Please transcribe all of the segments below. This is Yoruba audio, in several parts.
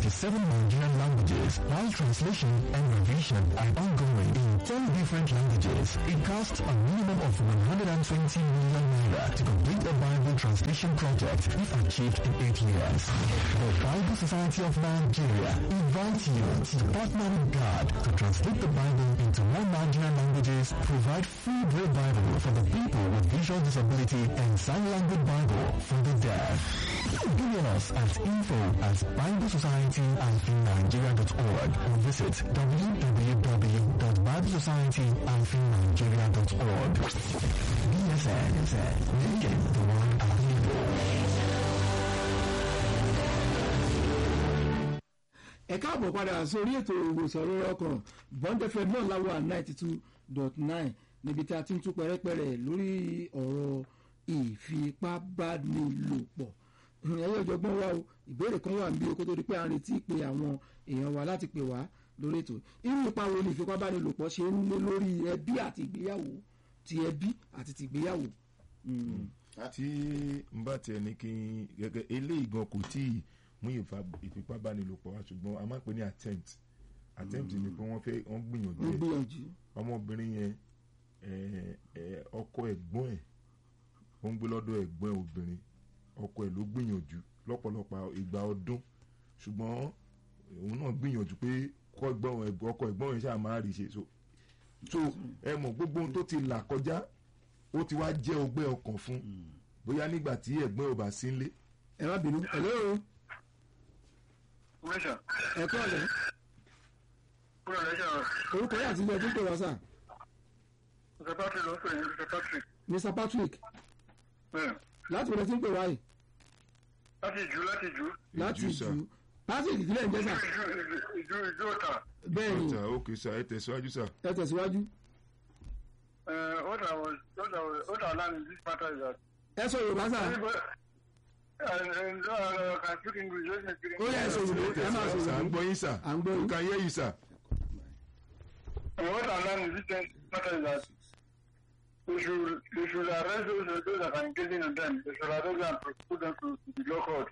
27 Nigerian languages, while translation and revision are ongoing in 10 different languages. It costs a minimum of 120 million naira to complete a Bible translation project if achieved in 8 years. The Bible Society of Nigeria invites you to partner with God to translate the Bible into more Nigerian languages, provide free Braille Bible for the people with visual disability and sign language Bible for the deaf. Email us at info at biblesociety-nigeria.org or visit www.biblesociety-nigeria.org. BSN, making the world a ẹ káàbọ̀ padà sórí ètò ìwòsàn lórí ọkàn bond fm náà láwọ ninety two dot nine níbi tí a ti ń tú pẹ́rẹ́pẹ́rẹ́ lórí ọ̀rọ̀ ìfipábánilòpọ̀ ẹ̀yẹ́ ọ̀jọ̀gbọ́n wa o ìbéèrè kan wà níbi okó tó di pé à ń retí pé àwọn èèyàn wa láti pè wá lórí ètò irú ipa wo ni ìfipábánilòpọ̀ ṣe ń lé lórí ẹbí àti ìgbéyàwó ti ẹbí àti ti ìgbéyàwó. tí n bá tiẹ̀ ní kí n gẹ́gẹ́ eléyìí gan kò tí ì mú ìfa- ìfipábánilòpọ̀ wá ṣùgbọ́n a máa ń pè ní attempt attempt ni pé wọ́n fẹ́ wọ́n gbìyànjú ń ẹ̀ gbìyànjú ọmọbìnrin yẹn eh, eh, ọkọ ẹ̀gbọ́n ẹ̀ ó ń gbé lọ́dọ̀ ẹ̀gbọ́n ẹ̀ obìnrin ọkọ ẹ̀ ló gbìyànjú lọ́pọ̀lọpọ̀ ìgbà ọdún ṣùgbọ́n òun náà gbìyànjú pé kọ́ ẹ̀gbọ́n ẹ̀- ọkọ ẹ̀gbọ́n yẹn ṣáà máa rí ṣe so so ẹ mọ̀ gbogbo ohun tó ti là kọjá ó ti wá jẹ́ ọgbẹ́ ọkàn fún bóyá nígbà tí ẹ̀gbọ́n ò bá sí nílé ẹ má bínú ẹ lóo Commission. ẹ kọ́ ọ̀lẹ́ Kúrò lẹ́sẹ̀ rẹ̀. orúkọ yà àti ilé ẹjọ́ pé wá sà Mr. Patrick ló ń pè ní Mr. Patrick. mr patrick Bẹ́ẹ̀. láti wọlé tí ń pè wá yìí Láti ìjú láti ìjú. láti Ìjú, sà. jù patrick ìdílé ń jẹ́ sà Ìjú ìjú ìjú ìjú ọ̀tà. bẹ́ẹ̀ ni ọ̀tà òkè sà ẹ tẹ̀síwájú sà. ẹ tẹ̀síwájú Uh, what I was what I was what I learned in this matter is that ẹ sọ yorùbá sà anybody and and uh, can speak English let me speak ó yẹ ẹ sọ yorùbá ẹ máa sọ sà à ń yorùbá gbọ́ yín sà À ń gbọ́ yín. ó kàn yẹ yìí sà. And what I learned in this matter is that they should they should arrest those those that are engaging in them. They should arrest them and prosecute them to, to the law court.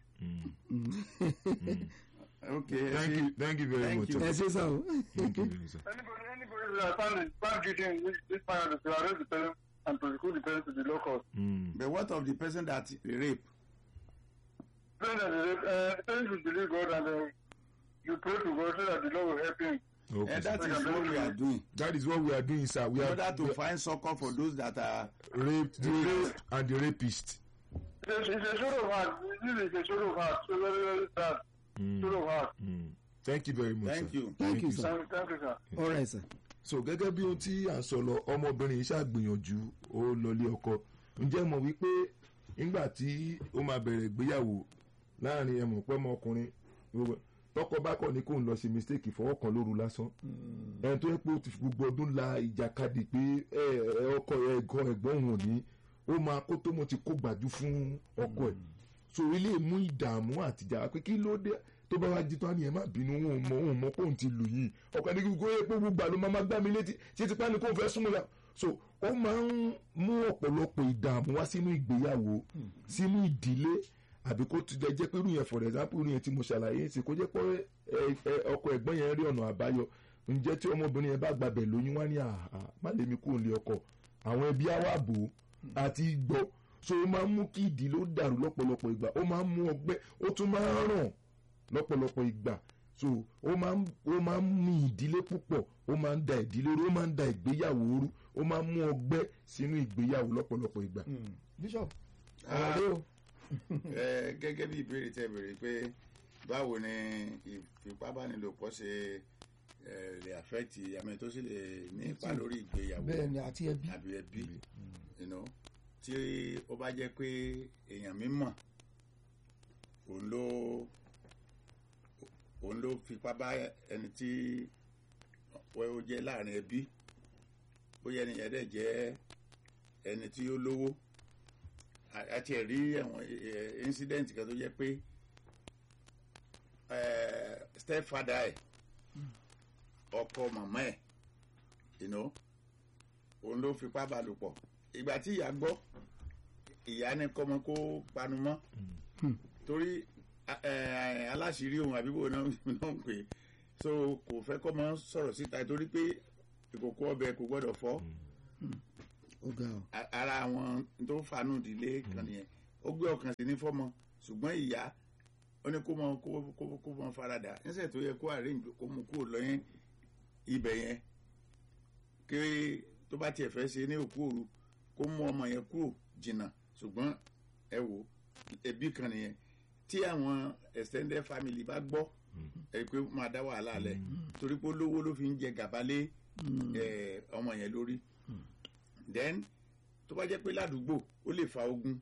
okay thank you thank you very Thank much. you. ẹ ṣe sà o thank you very much. sir. Anybody anybody that found found guilty in this this matter, they should arrest the person and prosecute the person to the law court. Mm. but what of the person that rape Saying that the, uh, the person should believe God and uh, you pray to God so that the Lord will help him. Okay, and sir. that is what we are doing that is what we are doing sir we in are order to find succor for those that are raped raped and the rapist. It's a, it's a sort of heart. This is a sort of heart. So very, very sad. Sort of heart. Mm. thank you very much Thank sir. you. Thank you, sir. Thank, thank you, sir. ọ̀rẹ́ sà so gẹ́gẹ́ bí ohun tí à ń sọ lọ ọmọbìnrin yìí ṣàgbìyànjú ó lọlé ọkọ ǹjẹ́ mọ̀ wípé nígbà tí ó máa bẹ̀rẹ̀ ìgbéyàwó láàrin ẹ̀mọ̀ pẹ́ mọ́ ọkùnrin gbogbo- tọkọ bá kọ̀ ní kó ń lọ ṣe mistake fọwọ́ kan lóru lásán ẹni tó yẹ pé ó ti fi gbogbo ọdún la ìjàkadì pé ẹ ẹ ọkọ ẹ ẹ̀gbọ́n ẹ̀gbọ́n òun ò ní ó máa kó tó mo ti kó gbàjú fún ọkọ ẹ̀ so ilé mú ìdààmú àtìjà pé kí ló dé tó bá wá jí tó á ní ẹ má bínú òun mọ òun mọ kóun ti lù yìí ọkọ ẹni gbogbo ẹ pé gbogbo àlọ́ máa gbá mi létí ṣé ti pa ni kóun fẹ́ súnmọ́ ya so ó máa ń mú ọ̀pọ̀lọpọ̀ ìdààmú wá sínú ìgbéyàwó sínú ìdílé àbí kó ti jẹ́ pé irú yẹn for example irú yẹn tí mo ṣàlàyé sí kó jẹ́ pé ẹ- ẹ- ọkọ ẹ̀gbọ́n yẹn rí ọ̀nà àbáyọ ǹjẹ́ tí ọmọbìnrin yẹn bá gbàbẹ̀ lóyún wá ní àhà má lè mi kúrò ní ọkọ àwọn ẹbí á wà bò ó àti gbọ́ so ó máa ń mú kí ìdílé ó dàrú lọ́pọ̀lọpọ̀ ìgbà ó máa ń mú ọgbẹ́ ó tún máa ń ràn lọ́pọ̀lọpọ̀ ìgbà so ó máa ń ó máa ń mú ìdílé púpọ̀ ó máa ń da ìdílé rú ó máa ń da ìgbéyàwó rú ó máa ń mú ọgbẹ́ sínú ìgbéyàwó lọ́pọ̀lọpọ̀ ìgbà. bishop Ah. ọ̀rẹ́ o ẹ gẹ́gẹ́ bí ìbéèrè tẹ́ béèrè pé báwo ni ìfipábánilòpọ̀ ṣe ẹ, lè affect àmì tó sì lè ní ipa lórí ìgbéyàwó bẹ́ẹ̀ ni àti ẹbí àbí ẹbí you know, tí ó bá jẹ́ pé èèyàn mímọ̀ òun ló òun ló fipá bá ẹni tí ó jẹ́ láàrin ẹbí bóyá ẹni yẹn dẹ̀ jẹ́ ẹni tí ó lówó a- a tiẹ̀ rí ẹ̀wọ̀n eh, incident kan tó jẹ́ pé eh, stepfather ẹ̀ ọkọ màmá ẹ̀ you know, òun ló fipá bá lò pọ̀ ìgbà tí ìyá gbọ́ ìyá ní kọ́mọ kó panu mọ́ torí a- ẹ, aláṣìírí òun àbíbò náà náà ń pè é. so kò fẹ́ kọ́ mọ́ sọ̀rọ̀ síta torí pé ìkòkò ọbẹ̀ kò gbọ́dọ̀ fọ́ ó ga ọ. A- ara àwọn tó fanú ìdílé kan nìyẹn ó gbé ọkàn sí ní fọ́mọ ṣùgbọ́n ìyá ó ní kó mọ kó kó kó mọ farada níṣẹ́ tó yẹ kó arrange kó mú kúrò lọ́yìn ibẹ̀ yẹn kí tó bá tiẹ̀ fẹ́ ṣe ní òkú òru kó mú ọmọ yẹn kúrò jìnnà ṣùgbọ́n ẹ wò ẹbí kan nìyẹn tí àwọn extended family bá gbọ́ ẹ pé máa dá wàhálà lẹ̀ torí pé olówó ló fi ń jẹ gàba lé ẹ, ọmọ yẹn lórí then tó bá jẹ́ pé ládùúgbò ó lè fa ogun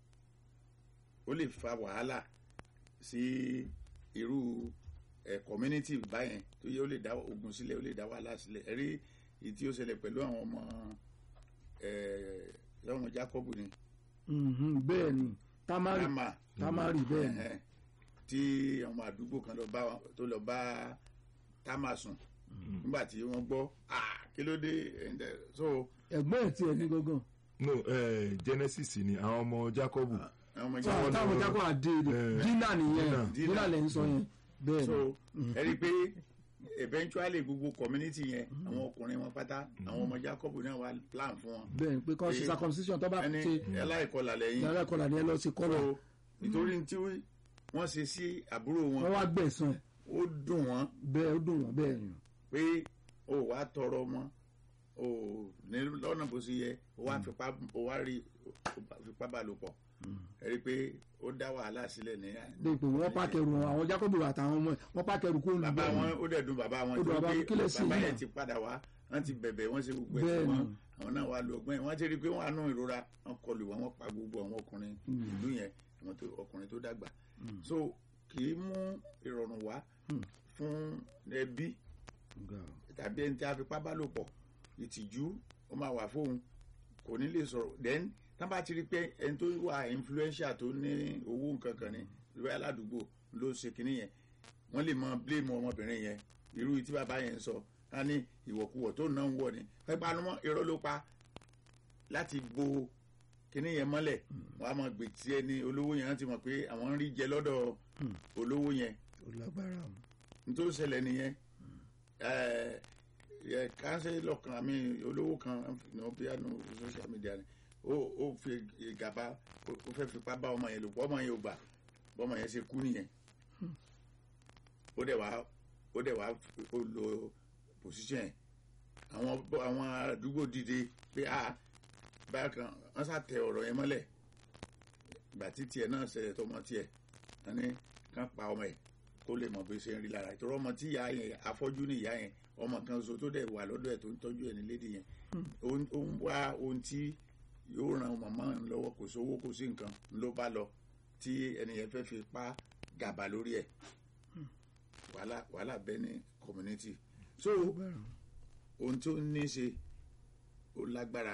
ó lè fa wàhálà sí irú ẹ community báyẹn tó yẹ ó lè dá ogun sílẹ̀ ó lè dá wàhálà sílẹ̀ ẹ rí èyí tí ó ṣẹlẹ̀ pẹ̀lú àwọn ọmọ ẹ lọ́wọ́n Jacob ni Mhm, bẹ́ẹ̀ ni tamari Rama tamari bẹ́ẹ̀ ni ẹ̀hẹ́n, tí ọmọ àdúgbò kan lọ bá wọn- tó lọ bá Támà sùn nígbà tí wọ́n gbọ́ "Ah, kí ló dé And, eh, so ẹ̀gbọ́n ẹ̀ tiẹ̀ ní gangan no eh, Genesis ni àwọn ọmọ Jacob àwọn ọmọ táwọn Jacob táwọn jákọ́ àdé Eh, dínà nìyẹn Dínà. dínà lẹ́ ń sọ yẹn bẹ́ẹ̀ so ni ẹ rí i pé eventually gbogbo community yẹn àwọn ọkùnrin wọn pátá àwọn ọmọ Jacob náà wà plan fún wọn bẹ́ẹ̀ ni pé kọ́ ṣe Eh, circumcision tó bá ẹni ṣe ẹláìkọlà lẹ́yìn yàrá ìkọlà ni ẹ lọ sí kọ́lọ̀ so nítorí tí wọ́n ṣe sí àbúrò wọn wọ́n wá gbẹ̀sán ó dùn wọ́n bẹ́ẹ̀ ó dùn wọ́n bẹ́ẹ̀ ni pé o wá tọrọ mọ́ o ní lọ́nà bó ṣe yẹ o wá fipá o wá rí o fipá bá lò pọ̀ ẹ rí i pé ó dá wàhálà sílẹ̀ ní bẹ́ẹ̀ pé wọ́n pàkẹ́rù wọn àwọn Jacob àtàwọn ọmọ ẹ̀ wọ́n pàkẹ́rù kó bàbá olùgbẹ́ wọn ó dẹ̀ dùn bàbá wọn Ó dùn bàbá torí wọn, kí pé lẹ ṣe bàbá yìí yẹn náà? ti padà wá wọ́n ti bẹ̀bẹ̀ wọ́n ṣe gbogbo ẹ̀ Bẹ́ẹ̀ fún wọn ni. àwọn náà wá lo ọgbọ́n yẹn wọ́n ti rí i pé wọ́n á nú ìrora wọ́n kọlù wọn wọ́n pa gbogbo àwọn ọkùnrin ìlú yẹn àwọn tó ọkùnrin tó dàgbà so kì í mú ìrọ̀rùn wá fún ẹbí tàbí ẹni tí a fipá bá lò pọ̀ ìtìjú ó máa wà fóun kò ní lè sọ̀rọ̀ then tán bá ti rí pé ẹni tó wà influential tó ní owó nǹkan kan ní ìlú aládùúgbò ló ṣe kinní yẹn wọ́n lè mọ blame ọmọbìnrin yẹn irú tí bàbá yẹn sọ ká ní ìwọ̀kuwọ̀ tó náà ń wọ̀ ni pẹ́pẹ́ anumọ́ irọ́ ló pa láti bo kinní yẹn mọ́lẹ̀ wọ́n á mọ gbè tí ẹni olówó yẹn ti mọ̀ pé àwọn ń rí jẹ lọ́dọ̀ olówó yẹn ó lágbára o. nítorí ṣẹlẹ̀ nìyẹn ẹ ẹ kánsẹ́lọ̀ kan àmì olówó kan ní wọ́n bíyà nù social media ni ó ó fi gàba ó ó fẹ́ fipá bá ọmọ yẹn lò pọ̀ ọmọ yẹn ò gbà bọ́mọ yẹn ṣe kú nìyẹn ó dẹ̀ wá ó dẹ̀ wá ó lo position yẹn àwọn bọ́- àwọn àdúgbò dìde pé a bákan wọ́n sá tẹ ọ̀rọ̀ yẹn mọ́lẹ̀ ìgbà tí tiẹ̀ náà ṣẹlẹ̀ tọmọ tiẹ̀ wọ́n ní kán pa ọmọ yẹn kó lè mọ̀ bí ó ṣe ń rí lára ìtọ́rọ ọmọ tí ìyá yẹn afọ́jú ní ìyá yẹn ọmọ kan so tó dẹ̀ wà lọ́dọ̀ ẹ̀ tó ń tọ́jú ẹ̀ ní lédi yẹn ó ń ó ń wá ohun tí yóò ran màmá ń lọ́wọ́ kò sówó kò sí nǹkan ló bá lọ tí ẹni yẹn fẹ́ fi pa gàba lórí ẹ̀ wàhálà wàhálà bẹ́ẹ̀ ní community so ohun tó ní í ṣe ó lágbára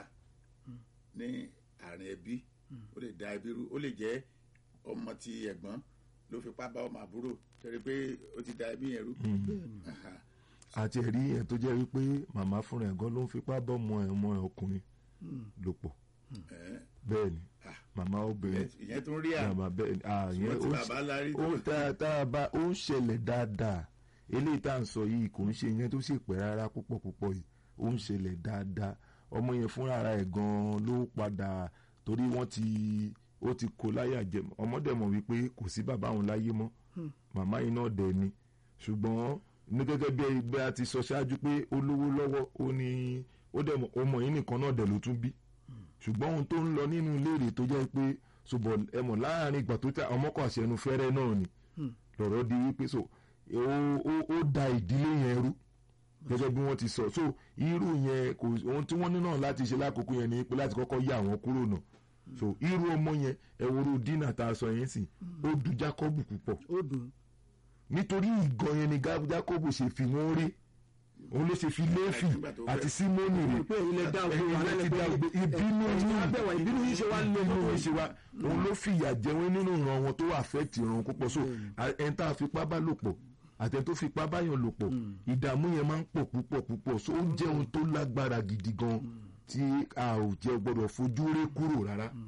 ní àárín ẹbí ó lè da ẹbí rú ó lè jẹ́ ọmọ ti ẹ̀gbọ́n ló fipá bá ọmọ àbúrò tẹ̀lé pé ó ti da ẹbí yẹn rú. Aha. àti ẹ̀rí ẹ̀ tó jẹ́ wípé màmá fúnra ẹ̀ gan ló ń fipá bọ́ ọmọ ẹ̀ ọmọ ẹ̀ ọkùnrin lò pọ̀ Ẹ̀, bẹ́ẹ̀ ni Ah. màmá obìnrin ìyẹn tó ń rí à màmá bẹ́ẹ̀ ni àyẹn ṣùgbọ́n tí bàbá lárí ó tá tá a bá ó ń ṣẹlẹ̀ dáadáa eléyìí tá à ń sọ yìí kò ń ṣe yẹn tó sì pẹ́ rárá púpọ̀ púpọ̀ yìí ó ń ṣẹlẹ̀ dáadáa ọmọ yẹn fúnra ẹ̀ gan ló padà torí wọ́n ti ó ti kó láyà jẹ ọmọdé mọ̀ wípé kò sí bàbá òun láyé mọ́ màmá yìí náà dẹ̀ ni ṣùgbọ́n ní gẹ́gẹ́ bí ẹgbẹ́ a ti sọ ṣáájú pé ó lówó lọ́wọ́ ó ní ó dẹ̀ mọ̀ ọmọ yìí nìkan náà dẹ̀ ló tún bí ṣùgbọ́n ohun tó ń lọ nínú léèrè tó jẹ́ pé ṣùgbọ́n ẹ mọ̀ láàrin ìgbà tó tẹ ọmọkọ̀ àṣẹnu fẹ́rẹ́ náà ni lọ̀rọ̀ di wípé so ó ó ó da ìdílé yẹn rú gẹ́gẹ́ bí wọ́n ti sọ so irú yẹn kò ohun tí wọ́n ní náà láti ṣe lákòókò yẹn ni pé láti kọ́kọ́ yà wọ́n kúrò náà so irú ọmọ yẹn ẹ̀wòrú dínà tá a sọ yẹn sì ó du Jákọ́bù púpọ̀ ó dùn nítorí ìgàn yẹn ni Gá- Jákọ́bù ṣe fi wọ́n rí òun ló ṣe fi Léfì Nígbà tó àti fẹ́- Símónì rè pé ilẹ̀ dá ogun wa Ẹ̀yin lẹ́lẹ́ ti pé dá ogun. ìbínú ẹ̀yin yín abẹ́wà ìbínú yín ṣe wá lé ìbínú mọ́tò yín ṣe wá òun ló fìyà jẹ wọn nínú ìran wọn tó àfẹ́tì ìran wọn púpọ̀ so ẹni tá a fipá bá lò pọ̀ àtẹni tó fipá báyàn lò pọ̀ ìdààmú yẹn máa ń pọ̀ púpọ̀ púpọ̀ so ó jẹ́ ohun tó lágbára gidi gan tí a ò jẹ́ gbọ́dọ̀ fojú ré kúrò rárá.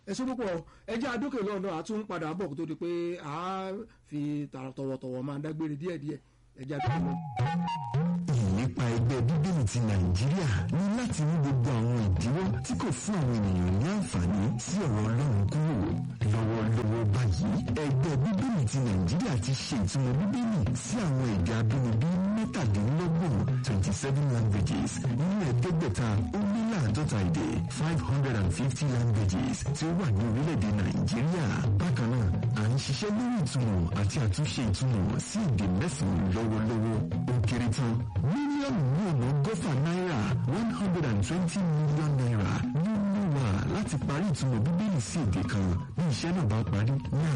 ẹ ṣe púpọ̀ ẹ jẹ́ adókè lọ́nà àtún padà bọ̀ kó tó di pé a fi tọ̀wọ̀tọ̀wọ̀ máa dágbére díẹ̀díẹ̀ ẹ jẹ́ adókè lọ́nà. ìlépa ẹgbẹ́ bíbélì ti nàìjíríà ní láti mú gbogbo àwọn ìdíwọ́ tí kò fún àwọn ènìyàn ní àǹfààní sí ọ̀rọ̀ ọlọ́run kúrò lọ́wọ́lọ́wọ́ báyìí ẹgbẹ́ bíbélì ti nàìjíríà ti ṣe ìtumọ̀ bíbélì sí àwọn èdè abínibí mẹ́tàdínlọ́gbọ̀n twenty seven languages nínú ẹ̀ẹ́dẹ́gbẹ̀ta ó lé láàdọ́ta èdè five hundred and fifty languages tí ó wà ní orílẹ̀-èdè nàìjíríà bákan náà à ń ṣiṣẹ́ lórí ìtumọ̀ àti àtúnṣe ìtumọ̀ sí èdè mẹ́sàn-án lọ́wọ́lọ́wọ́ ó kéré tán mílíọ̀nù ní ọ̀nà ọgọ́fà náírà one hundred and twenty million naira ló ń lò wá láti parí ìtumọ̀ bíbélì sí èdè kan bí iṣẹ́ náà bá parí ní